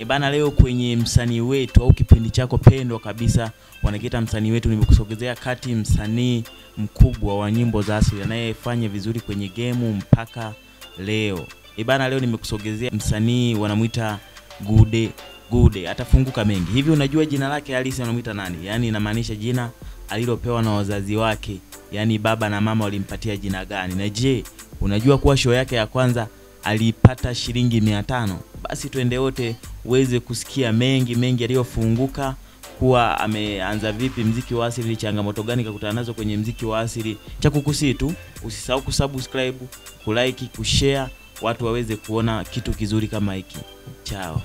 bana, leo kwenye msanii wetu au kipindi chako pendwa kabisa wanakiita msanii wetu, nimekusogezea kati msanii mkubwa wa nyimbo za asili anayefanya vizuri kwenye gemu mpaka leo. E bana, leo nimekusogezea msanii wanamwita Gude Gude, atafunguka mengi. Hivi unajua jina lake halisi wanamwita nani? Yaani inamaanisha jina alilopewa na wazazi wake, yaani baba na mama walimpatia jina gani? Na je, unajua kuwa show yake ya kwanza alipata shilingi mia tano? Basi twende wote uweze kusikia mengi mengi yaliyofunguka kuwa ameanza vipi mziki wa asili, changamoto gani kakutana nazo kwenye mziki wa asili. Cha kukusii tu usisahau kusubscribe, kulike, kushare, watu waweze kuona kitu kizuri kama hiki. Chao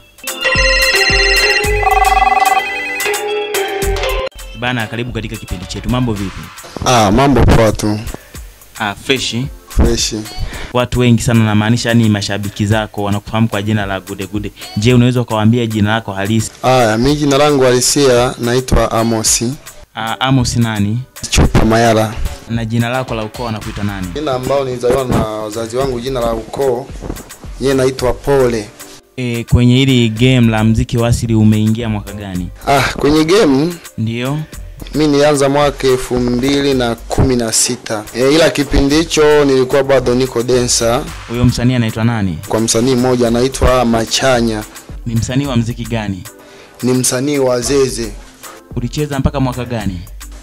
bana, karibu katika kipindi chetu. Mambo vipi? Ah, mambo poa tu. Ah, freshi. Freshi. Watu wengi sana, namaanisha ni mashabiki zako wanakufahamu kwa jina la Gude Gude. Je, unaweza ukawaambia jina lako halisi? Aya, mi jina langu halisia naitwa Amosi Ah, Amos nani? Chupa Mayala. Na jina lako la ukoo wanakuita nani? Jina ambao nilizaliwa na wazazi wangu, jina la ukoo yeye naitwa Pole. E, kwenye hili game la mziki wa asili umeingia mwaka gani? Ah, kwenye game Ndio. mi nilianza mwaka elfu mbili na kumi na sita e, ila kipindi hicho nilikuwa bado niko densa Huyo msanii anaitwa nani? kwa msanii mmoja anaitwa Machanya, Ni msanii wa mziki gani? ni msanii wa Zeze. Ulicheza mpaka mwaka gani?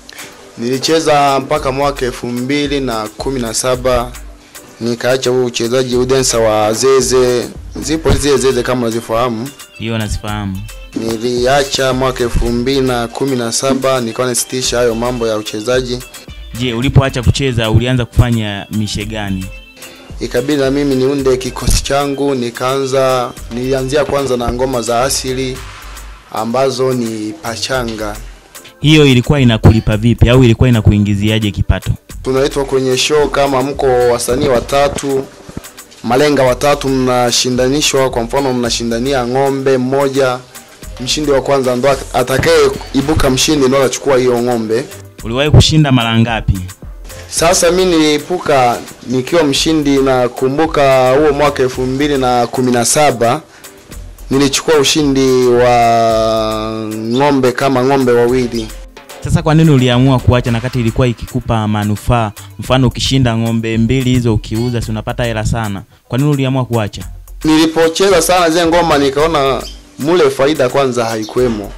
Nilicheza mpaka mwaka elfu mbili na kumi na saba nikaacha huu uchezaji udensa wa Zeze. Zipo zile Zeze kama unazifahamu, Hiyo nazifahamu. niliacha mwaka elfu mbili na kumi na saba nikawa nasitisha hayo mambo ya uchezaji, Je, ulipoacha kucheza ulianza kufanya mishe gani? ikabidi na mimi niunde kikosi changu. Nikaanza, nilianzia kwanza na ngoma za asili ambazo ni pachanga. Hiyo ilikuwa inakulipa vipi au ilikuwa inakuingiziaje kipato? tunaitwa kwenye show kama mko wasanii watatu malenga watatu mnashindanishwa kwa mfano mnashindania ng'ombe mmoja mshindi wa kwanza ndo atakaye ibuka mshindi ndo anachukua hiyo ng'ombe Uliwahi kushinda mara ngapi? sasa mi niliipuka nikiwa mshindi na kumbuka huo mwaka elfu mbili na kumi na saba nilichukua ushindi wa ng'ombe kama ng'ombe wawili Sasa kwa nini uliamua kuacha na kati ilikuwa ikikupa manufaa? Mfano ukishinda ng'ombe mbili hizo ukiuza, si unapata hela sana. Kwa nini uliamua kuacha? nilipocheza sana zile ngoma nikaona mule faida kwanza haikuwemo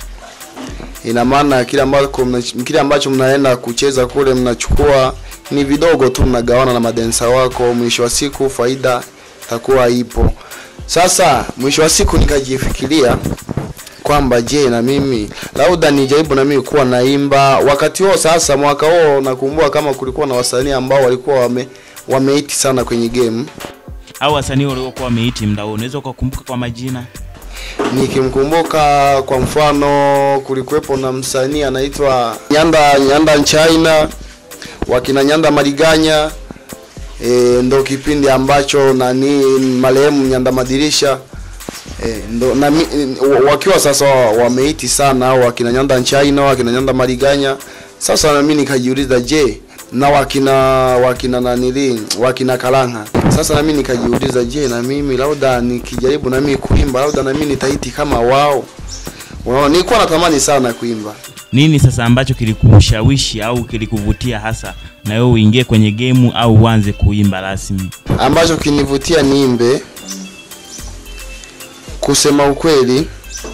ina maana kile ambacho mna- kile ambacho mnaenda kucheza kule mnachukua ni vidogo tu mnagawana na madensa wako mwisho wa siku faida takuwa ipo sasa mwisho wa siku nikajifikiria kwamba je na mimi labda nijaribu na mimi kuwa naimba wakati huo sasa mwaka huo nakumbuka kama kulikuwa na wasanii ambao walikuwa wame wameiti sana kwenye game Au wasanii waliokuwa wameiti mda huo, unaweza ukakumbuka kwa majina? nikimkumbuka kwa mfano kulikuwepo na msanii anaitwa Nyanda Nyanda China wakina Nyanda Maliganya e, ndo kipindi ambacho nani marehemu Nyanda Madirisha e, ndo na, mi- wakiwa sasa wameiti sana au wakina Nyanda China wakina Nyanda Maliganya sasa na mimi nikajiuliza je na wakina wakina nanili wakina Kalanga sasa na mimi nikajiuliza je na mimi labda nikijaribu na mimi kuimba labda na mimi nitaiti kama wao Unaona, nilikuwa natamani sana kuimba Nini sasa ambacho kilikushawishi au kilikuvutia hasa na wewe uingie kwenye gemu au uanze kuimba rasmi? ambacho kinivutia niimbe kusema ukweli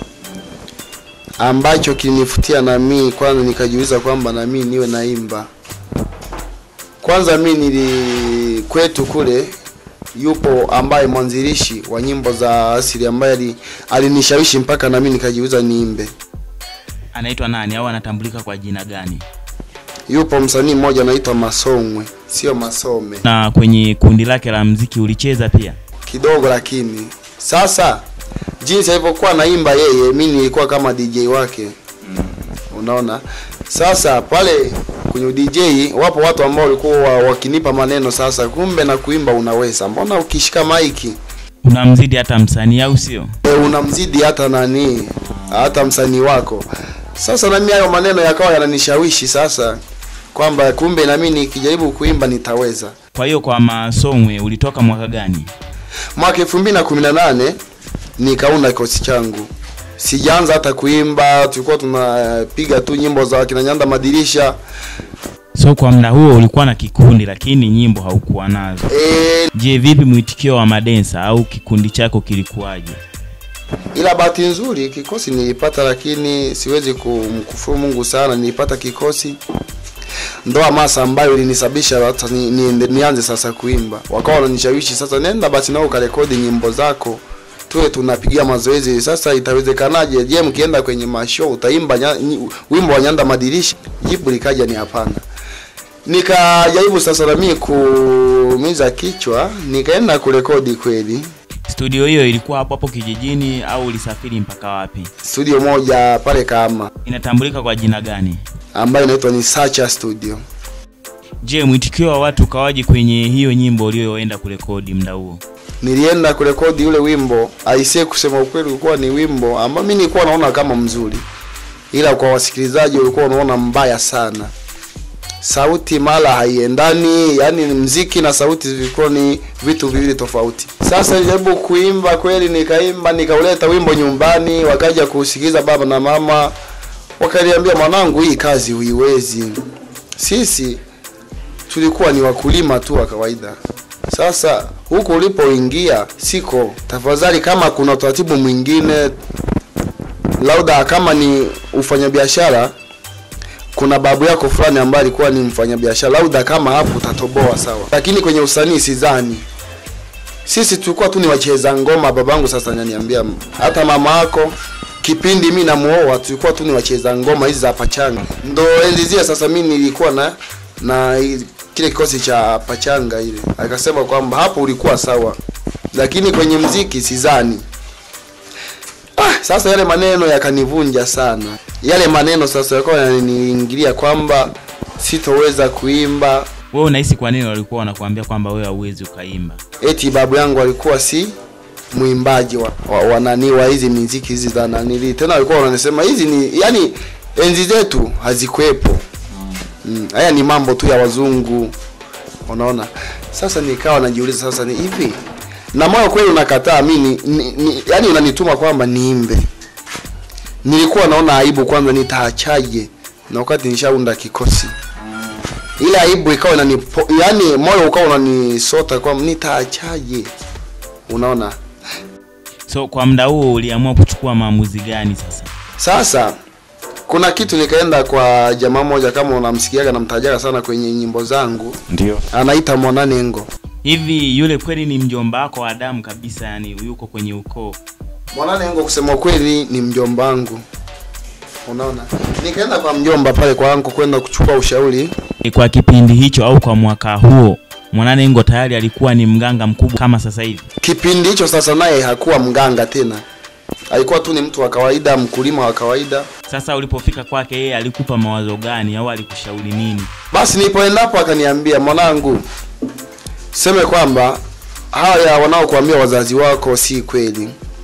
ambacho kinivutia na mimi kwanza nikajiuliza kwamba na mimi niwe naimba kwanza mi nili kwetu kule yupo ambaye mwanzilishi wa nyimbo za asili ambaye ali- alinishawishi mpaka na mimi nikajiuliza niimbe Anaitwa nani au anatambulika kwa jina gani? yupo msanii mmoja anaitwa masomwe sio masome Na kwenye kundi lake la mziki ulicheza pia? kidogo lakini sasa jinsi alivyokuwa naimba yeye mi nilikuwa kama dj wake unaona sasa pale kwenye dj wapo watu ambao walikuwa wa- wakinipa maneno sasa kumbe na kuimba unaweza mbona ukishika maiki Unamzidi hata msanii au sio? e, unamzidi hata nani hata msanii wako sasa na mimi hayo maneno yakawa yananishawishi sasa kwamba kumbe na mimi nikijaribu kuimba nitaweza Kwa hiyo kwa Masongwe ulitoka mwaka gani? mwaka elfu mbili na kumi na nane nikaunda kikosi changu sijaanza hata kuimba, tulikuwa tunapiga tu nyimbo za kina Nyanda Madirisha. So kwa muda huo ulikuwa na kikundi lakini nyimbo haukuwa nazo. E, Je, vipi mwitikio wa madensa au kikundi chako kilikuwaje? ila bahati nzuri kikosi nilipata, lakini siwezi kumkufuru Mungu sana, nilipata kikosi ndo hamasa ambayo ilinisababisha hata ni, ni, nianze sasa kuimba. Wakawa wananishawishi sasa, nenda basi nao ukarekodi nyimbo zako tuwe tunapigia mazoezi. Sasa itawezekanaje? Je, mkienda kwenye mashow utaimba nya, nyi- wimbo wa Nyanda Madirisha? Jibu likaja ni hapana. Nikajaribu sasa na mimi kuumiza kichwa, nikaenda kurekodi kweli Studio hiyo ilikuwa hapo hapo kijijini au ulisafiri mpaka wapi? studio moja pale Kahama Inatambulika kwa jina gani? ambayo inaitwa ni Sacha Studio. Je, mwitikio wa watu ukawaje kwenye hiyo nyimbo uliyoenda kurekodi muda huo? Nilienda kurekodi ule wimbo, aisee, kusema ukweli, ulikuwa ni wimbo ambao mimi nilikuwa naona kama mzuri, ila kwa wasikilizaji ulikuwa unaona mbaya sana. Sauti mara haiendani, yani mziki na sauti zilikuwa ni vitu viwili tofauti. Sasa nilijaribu kuimba kweli, nikaimba nikauleta wimbo nyumbani, wakaja kusikiliza baba na mama, wakaniambia mwanangu, hii kazi huiwezi. Sisi tulikuwa ni wakulima tu wa kawaida. Sasa huko ulipoingia siko, tafadhali, kama kuna utaratibu mwingine, labda kama ni ufanyabiashara, kuna babu yako fulani ambaye alikuwa ni mfanyabiashara, labda kama hapo utatoboa sawa, lakini kwenye usanii sidhani. Sisi tulikuwa tu ni wacheza ngoma. Babangu sasa ananiambia, hata mama yako kipindi mimi namuoa tulikuwa tu ni wacheza ngoma hizi za pachanga. Ndo enzi zile sasa mimi nilikuwa na na i- kile kikosi cha pachanga ile. Akasema kwamba hapo ulikuwa sawa, lakini kwenye mziki sidhani. Ah, sasa yale maneno yakanivunja sana. Yale maneno sasa yakawa yananiingilia kwamba sitoweza kuimba. Wewe unahisi kwa nini walikuwa wanakuambia kwamba wewe hauwezi ukaimba? Eti babu yangu alikuwa si mwimbaji wa, wa, wa nani wa hizi miziki hizi za nanili. Tena walikuwa wananisema hizi ni yani enzi zetu hazikuwepo. Mm, haya ni mambo tu ya wazungu. Unaona? Sasa nikawa najiuliza sasa ni hivi. Na moyo kweli unakataa mimi ni, ni, yani unanituma kwamba niimbe. Nilikuwa naona aibu kwanza nitaachaje na wakati nishaunda kikosi. Ile aibu ikawa inani yani moyo ukawa unanisota kwamba nitaachaje. Unaona? So kwa muda huo uliamua kuchukua maamuzi gani sasa? Sasa kuna kitu nikaenda kwa jamaa moja, kama unamsikiaga namtajaga sana kwenye nyimbo zangu, Ndio. anaita Mwananengo. Hivi yule kweli ni mjomba wako wa damu kabisa, yani yuko kwenye ukoo? Mwananengo kusema kweli ni mjomba wangu, unaona. Nikaenda kwa mjomba pale kwa anko kwenda kuchukua ushauri. E, Kwa kipindi hicho au kwa mwaka huo Mwananengo tayari alikuwa ni mganga mkubwa kama sasa hivi. Kipindi hicho sasa naye hakuwa mganga tena, alikuwa tu ni mtu wa kawaida, mkulima wa kawaida. Sasa ulipofika kwake yeye alikupa mawazo gani au alikushauri nini? Basi nilipoendapo akaniambia, mwanangu, seme kwamba haya wanaokuambia wazazi wako si kweli.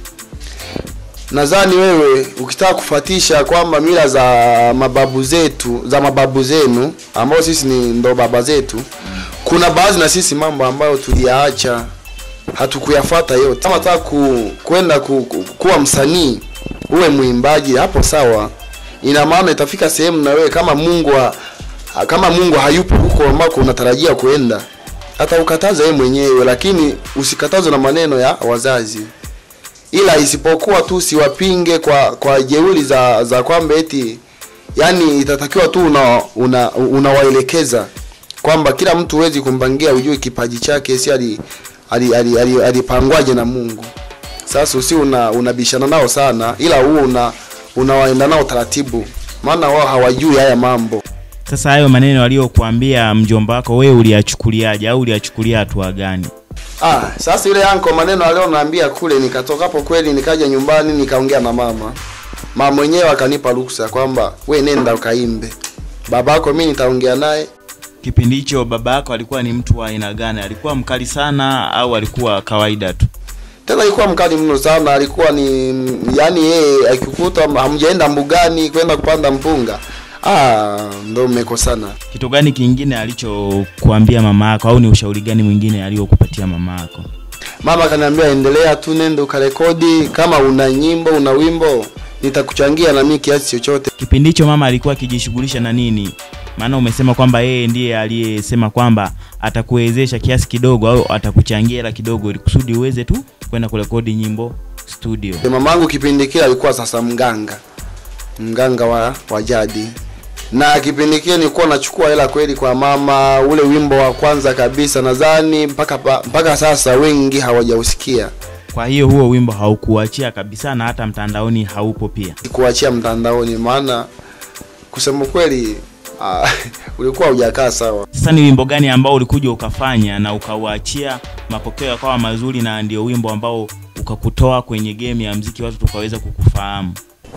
Nadhani wewe ukitaka kufatisha kwamba mila za mababu zetu za mababu zenu ambao sisi ni ndo baba zetu, kuna baadhi na sisi mambo ambayo tuliyaacha hatukuyafata yote. Kama nataka ku, kwenda ku, ku, kuwa msanii uwe mwimbaji, hapo sawa. Ina maana itafika sehemu na wewe kama Mungu wa, kama Mungu hayupo huko ambako unatarajia kuenda, hata ukataza wewe mwenyewe, lakini usikatazwe na maneno ya wazazi ila isipokuwa tu siwapinge kwa kwa jeuri za za kwamba eti yani itatakiwa tu una una unawaelekeza kwamba kila mtu huwezi kumpangia ujue kipaji chake si ali alipangwaje ali, ali, alipangwaje na Mungu. Sasa usi una unabishana nao sana, ila huo una unawaenda nao taratibu, maana wao hawajui haya mambo. Sasa hayo maneno aliyokuambia mjomba wako wewe uliyachukuliaje au uliyachukulia hatua gani? Ah, sasa yule yanko maneno aliyonaambia kule, nikatoka hapo kweli, nikaja nyumbani nikaongea na mama. Mama mwenyewe akanipa ruksa kwamba we nenda ukaimbe, babako mimi nitaongea naye. Kipindi hicho baba yako alikuwa ni mtu wa aina gani? Alikuwa mkali sana au alikuwa kawaida tu? Tena alikuwa mkali mno sana, alikuwa ni yani, yeye akikuta hamjaenda mbugani kwenda kupanda mpunga, ah, ndo mmekosana. Kitu gani kingine alichokuambia mama yako au ni ushauri gani mwingine aliyokupatia mama yako? Mama akaniambia endelea tu, nenda ukarekodi, kama una nyimbo una wimbo nitakuchangia na mimi kiasi chochote. Kipindi hicho mama alikuwa akijishughulisha na nini? Maana umesema kwamba yeye ndiye aliyesema kwamba atakuwezesha kiasi kidogo au atakuchangia hela kidogo ili kusudi uweze tu kwenda kurekodi nyimbo studio. Mamangu kipindi kile alikuwa sasa mganga, mganga wa, wa jadi, na kipindi kile nilikuwa nachukua hela kweli kwa mama. Ule wimbo wa kwanza kabisa nadhani mpaka pa- mpaka sasa wengi hawajausikia, Kwa hiyo huo wimbo haukuachia kabisa na hata mtandaoni haupo pia. kuachia mtandaoni, maana kusema kweli ah, ulikuwa hujakaa sawa. Sasa ni wimbo gani ambao ulikuja ukafanya na ukauachia mapokeo yakawa mazuri na ndio wimbo ambao ukakutoa kwenye game ya mziki watu tukaweza kukufahamu?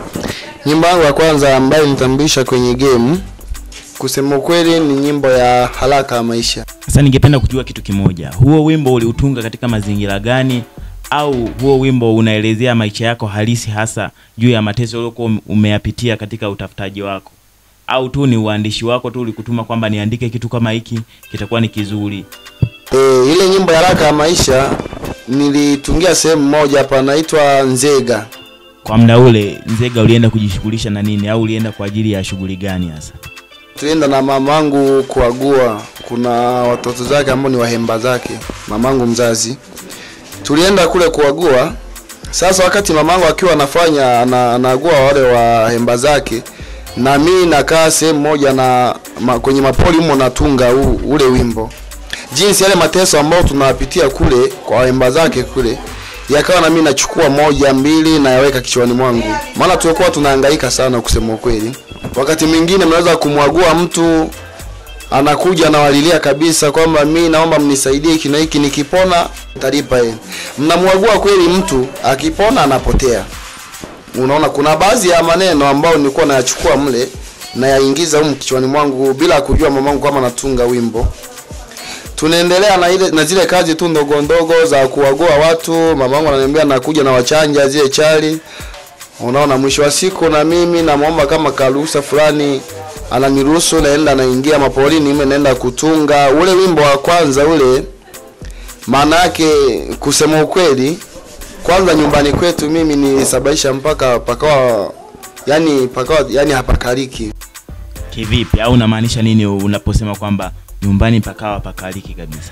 Nyimbo yangu ya kwanza ambayo nitambulisha kwenye game, kusema ukweli, ni nyimbo ya haraka ya maisha. Sasa ningependa kujua kitu kimoja, huo wimbo uliutunga katika mazingira gani, au huo wimbo unaelezea maisha yako halisi, hasa juu ya mateso uliokuwa umeyapitia katika utafutaji wako, au tu ni uandishi wako tu ulikutuma kwamba niandike kitu kama hiki kitakuwa ni kizuri? E, ile nyimbo ya haraka ya maisha nilitungia sehemu moja panaitwa Nzega. Kwa muda ule Nzega ulienda kujishughulisha na nini, au ulienda kwa ajili ya shughuli gani hasa? Tulienda na mamangu kuagua, kuna watoto zake ambao ni wahemba zake, mamangu mzazi. Tulienda kule kuagua. Sasa wakati mamangu akiwa anafanya ana- anaagua wale wahemba zake, na mimi nakaa sehemu moja na ma, kwenye mapoli humo natunga u, ule wimbo, jinsi yale mateso ambayo tunapitia kule kwa wahemba zake kule yakawa na mimi nachukua moja mbili na yaweka kichwani mwangu, maana tulikuwa tunahangaika sana kusema ukweli. Wakati mwingine mnaweza kumwagua mtu anakuja anawalilia kabisa kwamba mi naomba mnisaidie hiki na hiki, nikipona talipa yeye. Mnamwagua kweli, mtu akipona anapotea. Unaona, kuna baadhi ya maneno ambayo nilikuwa nayachukua mle nayaingiza humu kichwani mwangu bila kujua mamangu kama natunga wimbo tunaendelea na ile na zile kazi tu ndogo ndogo za kuwagua watu. Mamangu ananiambia nakuja na wachanja zile chali. Unaona, mwisho wa siku na mimi namwomba kama karuhusa fulani, ananiruhusu naenda naingia mapolini, mimi naenda kutunga ule wimbo wa kwanza ule. Maana yake kusema ukweli, kwanza nyumbani kwetu mimi nilisababisha mpaka pakawa yani pakawa yani hapakaliki. Kivipi? Au unamaanisha nini unaposema kwamba nyumbani pakawa pakaliki kabisa?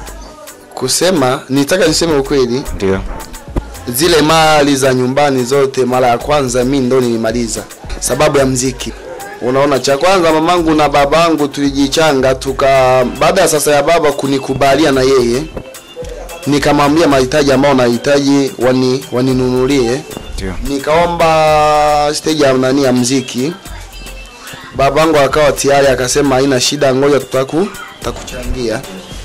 Kusema nitaka niseme ukweli, Ndio. zile mali za nyumbani zote mara ya kwanza mi ndo nilimaliza sababu ya mziki. Unaona, cha kwanza mamangu na babangu tulijichanga tuka, baada ya sasa ya baba kunikubalia na yeye, nikamwambia mahitaji ambayo nahitaji wani waninunulie. Ndio. Nikaomba stage ya nani ya mziki, babangu akawa tayari akasema haina shida, ngoja tutaku tutakuchangia.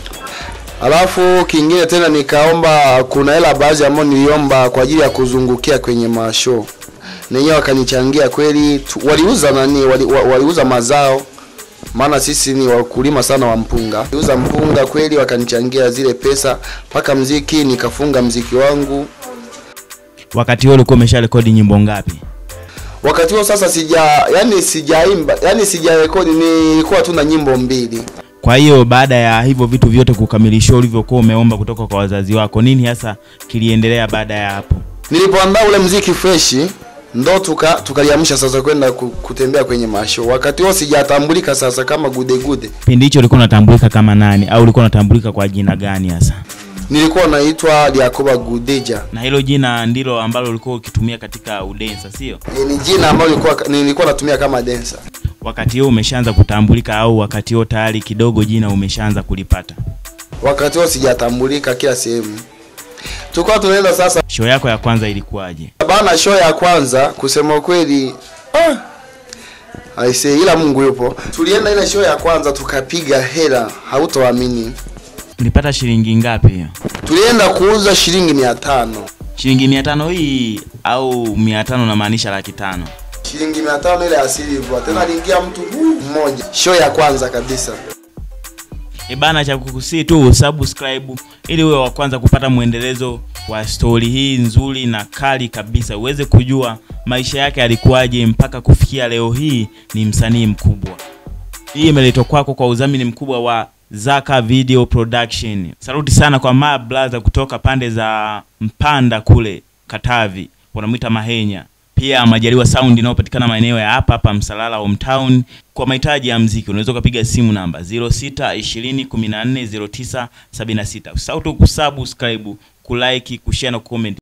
Alafu kingine tena nikaomba, kuna hela baadhi ambayo niliomba kwa ajili ya kuzungukia kwenye mashow, na wenyewe wakanichangia kweli. tu- Waliuza nani, wali, wa- waliuza mazao, maana sisi ni wakulima sana wa mpunga. Waliuza mpunga kweli, wakanichangia zile pesa mpaka mziki, nikafunga mziki wangu. Wakati huo ulikuwa umesha rekodi nyimbo ngapi? Wakati huo sasa sija, yani sijaimba, yani sijarekodi, nilikuwa tu na nyimbo mbili. Kwa hiyo baada ya hivyo vitu vyote kukamilishwa ulivyokuwa umeomba kutoka kwa wazazi wako, nini hasa kiliendelea baada ya hapo? Nilipoandaa ule mziki freshi ndo tuka tukaliamsha sasa kwenda ku- kutembea kwenye masho. Wakati huo sijatambulika sasa kama gude gude, Kipindi hicho ulikuwa unatambulika kama nani au ulikuwa unatambulika kwa jina gani hasa? nilikuwa naitwa Yakoba Gudeja. Na hilo jina ndilo ambalo ulikuwa ukitumia katika udensa, sio? E, ni jina ambalo nilikuwa nilikuwa natumia kama dancer. Wakati huo umeshaanza kutambulika au wakati huo tayari kidogo jina umeshaanza kulipata? Wakati huo sijatambulika kila sehemu. Tulikuwa tunaenda sasa Show yako ya kwanza ilikuwaje? bana, show ya kwanza, kusema ukweli ah, aise, ila Mungu yupo. Tulienda ile show ya kwanza tukapiga hela, hautoamini. Ulipata shilingi ngapi hiyo? Tulienda kuuza shilingi mia tano Shilingi mia tano hii au mia tano namaanisha laki tano? shilingi mia tano ile ya silver, tena aliingia mtu mmoja, show ya kwanza kabisa. E bana, cha kukusii tu subscribe ili uwe wa kwanza kupata mwendelezo wa stori hii nzuri na kali kabisa, uweze kujua maisha yake alikuwaje mpaka kufikia leo hii ni msanii mkubwa. Hii imeletwa kwako kwa udhamini mkubwa wa Zaka Video Production. Saluti sana kwa ma brother kutoka pande za Mpanda kule Katavi, wanamwita Mahenya. pia Majaliwa Sound inayopatikana maeneo ya hapa hapa Msalala hometown. Kwa mahitaji ya mziki unaweza ukapiga simu namba 06 20 14 09 76. Usisahau tu kusubscribe, kulike, kushare na kucomment.